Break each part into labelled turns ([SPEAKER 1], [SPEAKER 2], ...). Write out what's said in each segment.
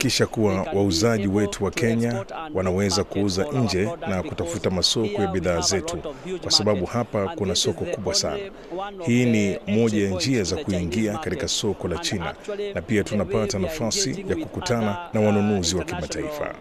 [SPEAKER 1] kuhakikisha kuwa wauzaji wetu wa Kenya wanaweza kuuza nje na kutafuta masoko ya bidhaa zetu, kwa sababu hapa kuna soko kubwa sana. Hii ni moja ya njia za kuingia katika soko la China, na pia tunapata nafasi ya kukutana na wanunuzi wa kimataifa.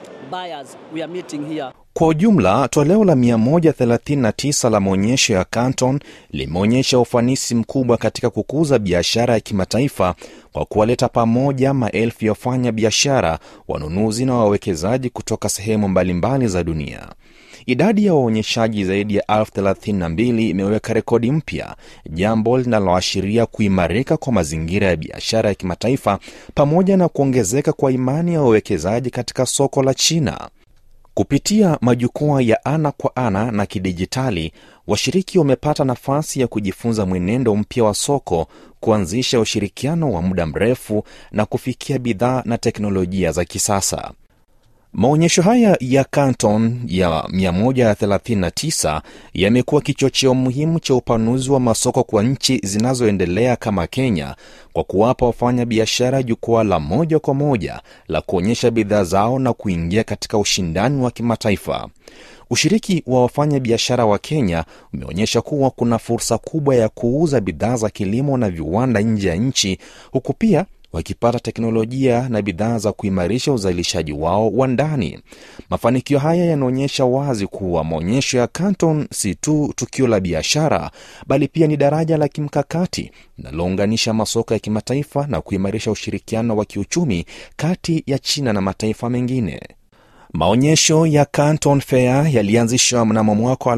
[SPEAKER 2] Kwa ujumla, toleo la 139 la maonyesho ya Canton limeonyesha ufanisi mkubwa katika kukuza biashara ya kimataifa kwa kuwaleta pamoja maelfu ya wafanya biashara, wanunuzi na wawekezaji kutoka sehemu mbalimbali za dunia. Idadi ya waonyeshaji zaidi ya elfu thelathini na mbili imeweka rekodi mpya, jambo linaloashiria kuimarika kwa mazingira ya biashara ya kimataifa pamoja na kuongezeka kwa imani ya wawekezaji katika soko la China. Kupitia majukwaa ya ana kwa ana na kidijitali, washiriki wamepata nafasi ya kujifunza mwenendo mpya wa soko, kuanzisha ushirikiano wa muda mrefu na kufikia bidhaa na teknolojia za kisasa. Maonyesho haya ya Canton ya 139 yamekuwa kichocheo muhimu cha upanuzi wa masoko kwa nchi zinazoendelea kama Kenya kwa kuwapa wafanya biashara jukwaa la moja kwa moja la kuonyesha bidhaa zao na kuingia katika ushindani wa kimataifa. Ushiriki wa wafanya biashara wa Kenya umeonyesha kuwa kuna fursa kubwa ya kuuza bidhaa za kilimo na viwanda nje ya nchi huku pia wakipata teknolojia na bidhaa za kuimarisha uzalishaji wao wa ndani. Mafanikio haya yanaonyesha wazi kuwa maonyesho ya Canton si tu tukio la biashara, bali pia ni daraja la kimkakati linalounganisha masoko ya kimataifa na kuimarisha ushirikiano wa kiuchumi kati ya China na mataifa mengine. Maonyesho ya Canton Fair yalianzishwa mnamo mwaka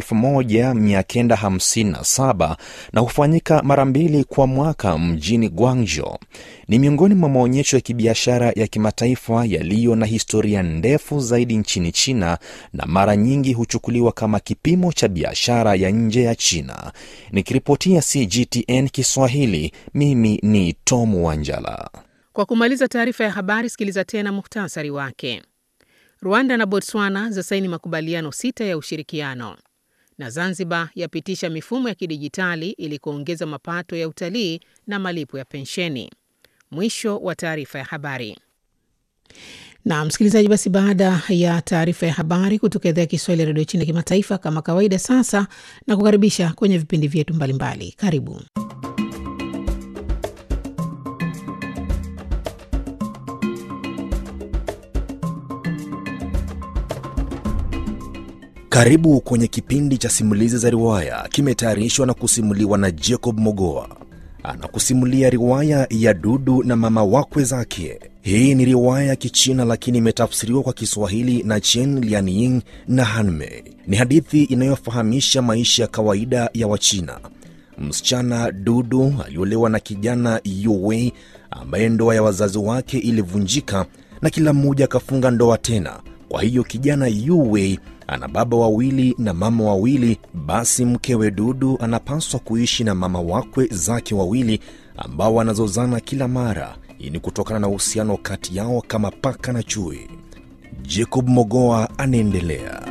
[SPEAKER 2] 1957 na hufanyika mara mbili kwa mwaka mjini Guangzhou. Ni miongoni mwa maonyesho ya kibiashara ya kimataifa yaliyo na historia ndefu zaidi nchini China na mara nyingi huchukuliwa kama kipimo cha biashara ya nje ya China. Nikiripotia CGTN Kiswahili, mimi ni Tom Wanjala.
[SPEAKER 3] Kwa kumaliza taarifa ya habari, sikiliza tena muhtasari wake. Rwanda na Botswana zasaini makubaliano sita ya ushirikiano, na Zanzibar yapitisha mifumo ya kidijitali ili kuongeza mapato ya utalii na malipo ya pensheni. Mwisho wa taarifa ya habari. Na msikilizaji, basi baada ya taarifa ya habari kutoka idhaa ya Kiswahili ya redio China kimataifa, kama kawaida, sasa na kukaribisha kwenye vipindi vyetu mbalimbali. Karibu.
[SPEAKER 2] Karibu kwenye kipindi cha simulizi za riwaya, kimetayarishwa na kusimuliwa na Jacob Mogoa. Anakusimulia riwaya ya Dudu na mama wakwe zake. Hii ni riwaya ya Kichina lakini imetafsiriwa kwa Kiswahili na Chen Lianying na Hanmei. Ni hadithi inayofahamisha maisha ya kawaida ya Wachina. Msichana Dudu aliolewa na kijana Yuwei ambaye ndoa ya wazazi wake ilivunjika na kila mmoja akafunga ndoa tena. Kwa hiyo kijana Yuwei ana baba wawili na mama wawili. Basi mkewe Dudu anapaswa kuishi na mama wakwe zake wawili ambao wanazozana kila mara. Hii ni kutokana na uhusiano kati yao kama paka na chui. Jacob Mogoa anaendelea.